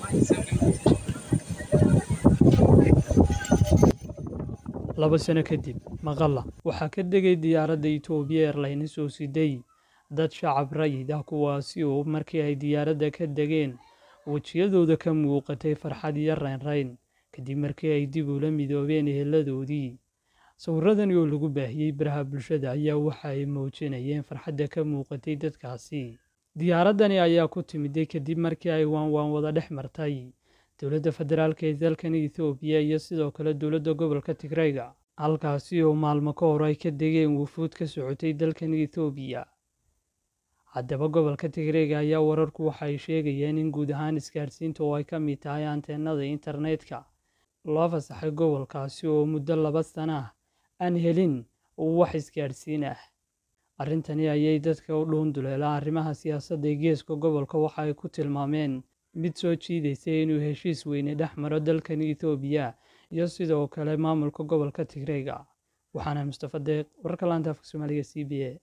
laba sano kadib maqalla waxaa ka degay diyaaradda etoobiya airlines oo siday dad shacab rayid ah kuwaasi oo markii ay diyaaradda ka degeen wejiyadooda ka muuqatay farxad iyo raynrayn kadib markii ay dib ula midoobeen eheladoodii sawirradani oo lagu baahiyey baraha bulshada ayaa waxa ay muujinayeen farxadda ka muuqatay dadkaasi diyaaraddani ayaa ku timiday kadib markii ay waanwaan wada dhex martay dowladda federaalk ee dalkan ethoobiya iyo sidoo kale dowladda gobolka tigrayga halkaasi oo maalmo ka hor ay ka degeen wufuud ka socotay dalkan ethoobiya haddaba gobolka tigrayga ayaa wararku waxa ay sheegayeen in guud ahaan isgaadhsiinta oo ay ka mid tahay anteenada internetka loo fasaxay gobolkaasi oo muddo laba sana ah aan helin wax isgaadhsiin ah arrintani ayay dadka u dhuunduleela arrimaha siyaasadda ee geeska gobolka waxa ay ku tilmaameen mid soo jiidaysay inuu heshiis weyne dhex maro dalkan ethoobiya iyo sidoo kale maamulka gobolka tigrayga waxaana mustafa deeq wararka laanta afka soomaaliga c b a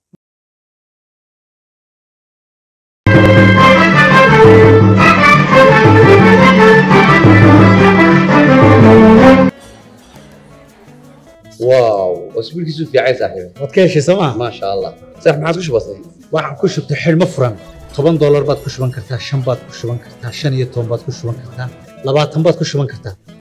واو اسبوع كيسو في عايز صاحبي waad ka heshay sooma ما شاء الله صح ما عاد وش بصي waxaan ku shubtay xidhmo furan toban doolar baad ku shuban kartaa shan baad ku shuban kartaa shan iyo toban baad ku shuban kartaa labaatan baad ku shuban kartaa